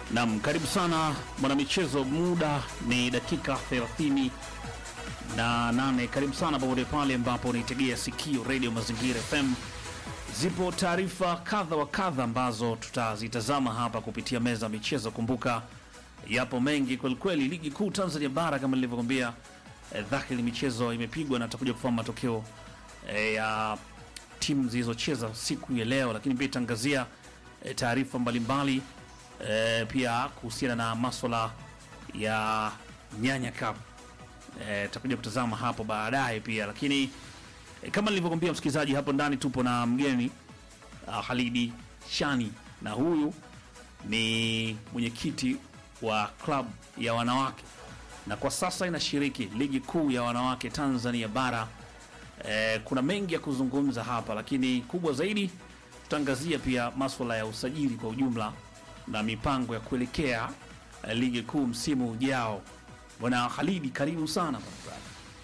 Nam, karibu sana mwanamichezo, muda ni dakika 30 na nane. Karibu sana popote pale ambapo unaitegea sikio Radio Mazingira FM. Zipo taarifa kadha wa kadha ambazo tutazitazama hapa kupitia meza ya michezo. Kumbuka yapo mengi kwelikweli. Ligi kuu Tanzania bara kama nilivyokwambia, eh, dhahiri michezo imepigwa na tutakuja kufahamu matokeo eh, ya timu zilizocheza siku ya leo, lakini pia itangazia eh, taarifa mbalimbali eh, pia kuhusiana na maswala ya Nyanya Cup eh, tutakuja kutazama hapo baadaye pia, lakini eh, kama nilivyokwambia msikilizaji, hapo ndani tupo na mgeni uh, Halidi Shani na huyu ni mwenyekiti wa klabu ya wanawake na kwa sasa inashiriki ligi kuu ya wanawake Tanzania bara. Eh, kuna mengi ya kuzungumza hapa, lakini kubwa zaidi tutaangazia pia maswala ya usajili kwa ujumla na mipango ya kuelekea eh, ligi kuu msimu ujao. Bwana Halidi, karibu sana bwana.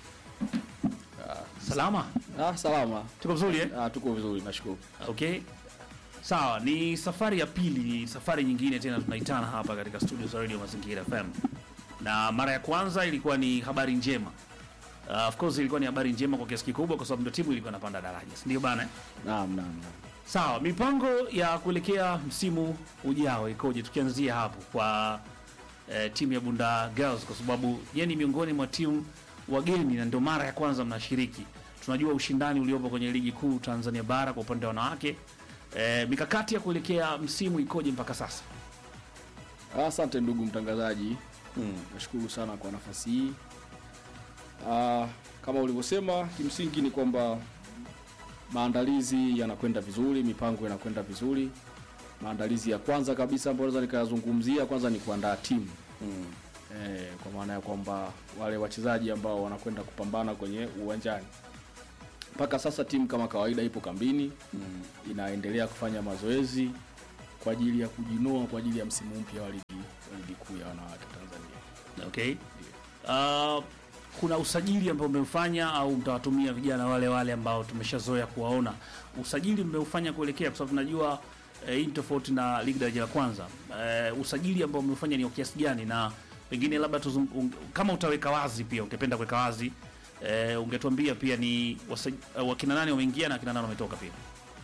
Salama, Ah, salama. tuko vizuri eh? Ah, tuko vizuri nashukuru. Okay, sawa. Ni safari ya pili, ni safari nyingine tena tunaitana hapa katika studio za Radio Mazingira FM, na mara ya kwanza ilikuwa ni habari njema. Uh, of course ilikuwa ni habari njema kwa kiasi kikubwa, kwa sababu ndio timu ilikuwa inapanda daraja, si ndio bana? eh? Naam, naam, naam. Sawa, mipango ya kuelekea msimu ujao ikoje? Tukianzia hapo kwa eh, timu ya Bunda Girls, kwa sababu yeye ni miongoni mwa timu wageni na ndio mara ya kwanza mnashiriki. Tunajua ushindani uliopo kwenye ligi kuu Tanzania bara kwa upande wa wanawake. Eh, mikakati ya kuelekea msimu ikoje mpaka sasa? Ah, Asante ndugu mtangazaji. Nashukuru sana kwa nafasi hii. Ah, kama ulivyosema, kimsingi ni kwamba maandalizi yanakwenda vizuri, mipango inakwenda vizuri. Maandalizi ya kwanza kabisa ambayo naweza nikayazungumzia kwanza ni kuandaa timu eh, kwa maana ya kwamba wale wachezaji ambao wanakwenda kupambana kwenye uwanjani. Mpaka sasa timu kama kawaida ipo kambini inaendelea kufanya mazoezi kwa ajili ya kujinoa kwa ajili ya msimu mpya wa ligi wa ligi kuu ya wanawake Tanzania. Okay. Uh, kuna usajili ambao umeufanya au mtawatumia vijana wale wale ambao tumeshazoea kuwaona? Usajili mmeufanya kuelekea, kwa sababu tunajua eh, hii ni tofauti na ligi daraja la kwanza. Eh, usajili ambao umeufanya ni wa kiasi gani, na pengine labda tuzum, un, kama utaweka wazi pia, ungependa kuweka wazi eh, ungetuambia pia ni wasaj, uh, wakina nani wameingia na wakina nani wametoka pia.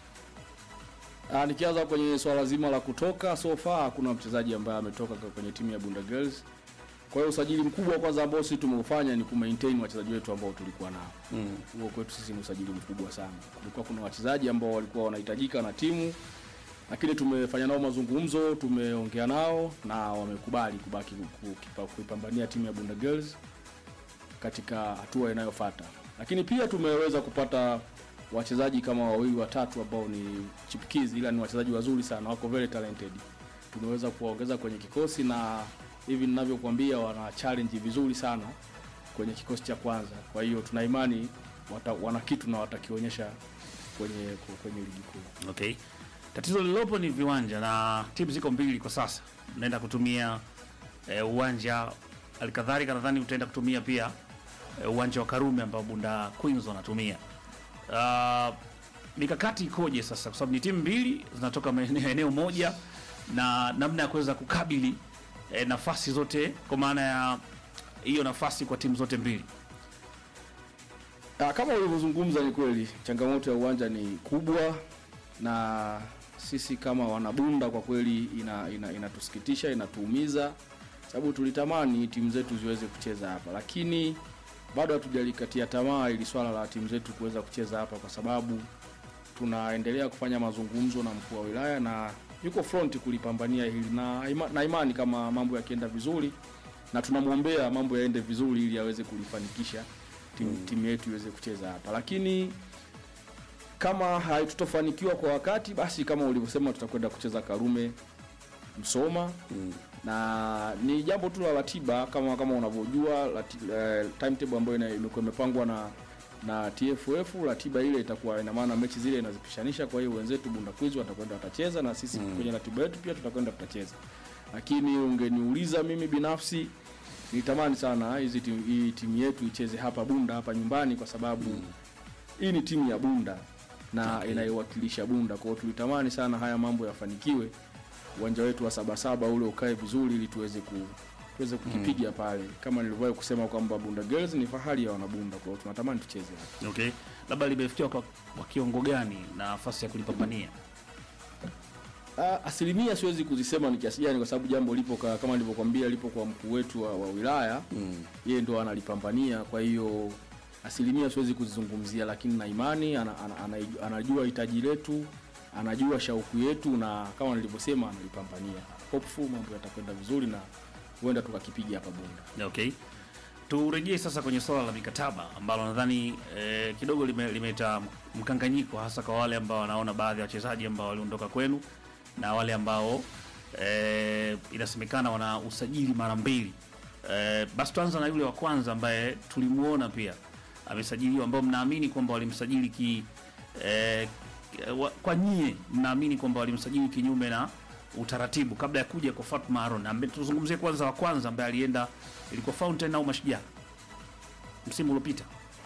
Ah, nikianza kwenye swala zima la kutoka, so far hakuna mchezaji ambaye ametoka kwa- kwenye timu ya Bunda Girls. Kwa hiyo usajili mkubwa kwanza ambao sisi tumeufanya ni kumaintain wachezaji wetu ambao tulikuwa nao. Huo kwetu sisi ni usajili mkubwa sana. Kulikuwa kuna wachezaji ambao walikuwa wanahitajika na timu, lakini tumefanya nao mazungumzo, tumeongea nao na wamekubali kubaki ku- kukipa- kuipambania timu ya Bunda Girls katika hatua inayofuata. Lakini pia tumeweza kupata wachezaji kama wawili watatu ambao ni chipukizi, ila ni wachezaji wazuri sana, wako very talented. Tumeweza kuwaongeza kwenye kikosi na hivi ninavyokuambia, wana challenge vizuri sana kwenye kikosi cha kwanza. Kwa hiyo tuna imani wata, wana kitu na watakionyesha kwenye kwenye ligi kuu. Okay. Tatizo lililopo ni viwanja na timu ziko mbili kwa sasa. Naenda kutumia eh, uwanja alikadhalika, nadhani utaenda kutumia pia eh, uwanja wa Karume ambao Bunda Queens wanatumia. Uh, mikakati ikoje sasa, kwa sababu ni timu mbili zinatoka maeneo eneo moja, na namna ya kuweza kukabili eh, nafasi zote, kwa maana ya hiyo nafasi kwa timu zote mbili. Ah, kama ulivyozungumza ni kweli, changamoto ya uwanja ni kubwa, na sisi kama wanabunda kwa kweli ina, ina, inatusikitisha inatuumiza, sababu tulitamani timu zetu ziweze kucheza hapa, lakini bado hatujalikatia tamaa ili swala la timu zetu kuweza kucheza hapa, kwa sababu tunaendelea kufanya mazungumzo na mkuu wa wilaya na yuko front kulipambania hili na, ima, na imani kama mambo yakienda vizuri na tunamwombea mambo yaende vizuri ili aweze kulifanikisha timu, timu yetu iweze kucheza hapa, lakini kama hatutofanikiwa kwa wakati, basi kama ulivyosema, tutakwenda kucheza Karume Msoma na ni jambo tu la ratiba kama kama unavyojua rati- eh, timetable ambayo ina- imekuwa imepangwa na na TFF. Ratiba ile itakuwa ina maana mechi zile inazipishanisha. Kwa hiyo wenzetu Bunda Quiz watakwenda watacheza na sisi kwenye ratiba yetu pia tutakwenda tutacheza, lakini ungeniuliza mimi binafsi nitamani sana hizi timu, hii timu yetu icheze hapa Bunda hapa nyumbani kwa sababu hii ni timu ya Bunda na inayowakilisha Bunda. Kwa hiyo tulitamani sana haya mambo yafanikiwe uwanja wetu wa Sabasaba ule ukae vizuri ili tuweze ku tuweze kukipiga pale, kama nilivyowahi kusema kwamba Bunda Girls ni fahari ya wanabunda, kwa hiyo tunatamani tucheze hapa. Okay, labda limefikiwa kwa, kwa kiwango gani na nafasi ya kulipambania? Ah, asilimia siwezi kuzisema ni kiasi gani, kwa sababu jambo lipo ka, kama nilivyokuambia lipo kwa mkuu wetu wa, wa wilaya Mm. yeye ndo analipambania. Kwa hiyo asilimia siwezi kuzizungumzia, lakini na imani ana, ana, ana, anajua hitaji letu, anajua shauku yetu, na kama nilivyosema analipambania. Hopeful mambo yatakwenda vizuri na huenda tukakipiga hapa Bunda. Okay, turejee sasa kwenye swala la mikataba ambalo nadhani eh, kidogo lime- limeleta mkanganyiko, hasa kwa wale ambao wanaona baadhi ya wachezaji ambao waliondoka kwenu na wale ambao eh, inasemekana wana usajili mara mbili. Eh, basi tuanza na yule wa kwanza ambaye tulimuona pia amesajiliwa, ambao mnaamini kwamba walimsajili ki eh, wa- kwa nyie mnaamini kwamba walimsajili kinyume na utaratibu kabla ya kuja kwa Fatma Aaron. Ambe- Tuzungumzie kwanza wa kwanza ambaye alienda ilikuwa Fountain au Mashujaa msimu uliopita.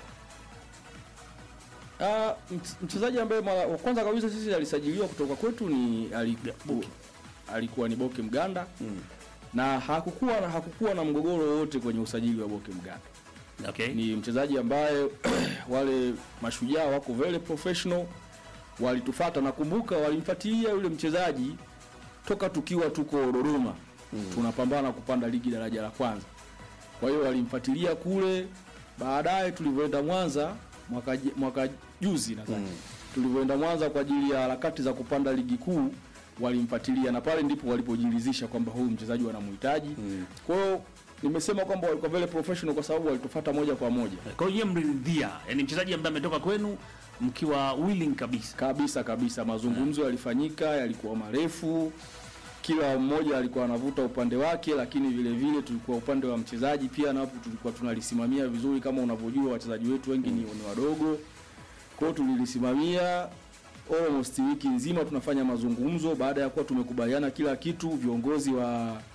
Ah, mch- mchezaji ambaye mara wa kwanza kabisa sisi alisajiliwa kutoka kwetu ni aliku, Boke. alikuwa ni Boke Mganda Mm. na hakukuwa na hakukuwa na mgogoro wowote kwenye usajili wa Boke Mganda. Okay. ni mchezaji ambaye wale mashujaa wako very professional, walitufata. Nakumbuka walimfuatilia yule mchezaji toka tukiwa tuko Dodoma tunapambana kupanda ligi daraja la kwanza. Kwa hiyo walimfuatilia kule, baadaye tulivyoenda Mwanza mwaka, ji- mwaka juzi nadhani Mm. tulivyoenda Mwanza kwa ajili ya harakati za kupanda ligi kuu walimfuatilia, na pale ndipo walipojiridhisha kwamba huyu mchezaji wanamhitaji. Mm. Kwa hiyo nimesema kwamba walikuwa very professional kwa sababu walitufuata moja kwa moja Kwa hiyo yeye mliridhia, yani mchezaji ambaye ametoka kwenu mkiwa willing kabisa. kabisa kabisa. Mazungumzo yalifanyika, yalikuwa marefu, kila mmoja alikuwa anavuta upande wake, lakini vile vile tulikuwa upande wa mchezaji pia, napo tulikuwa tunalisimamia vizuri. Kama unavyojua wachezaji wetu wengi ni, ni wadogo, kwa hiyo tulilisimamia almost wiki nzima tunafanya mazungumzo. Baada ya kuwa tumekubaliana kila kitu, viongozi wa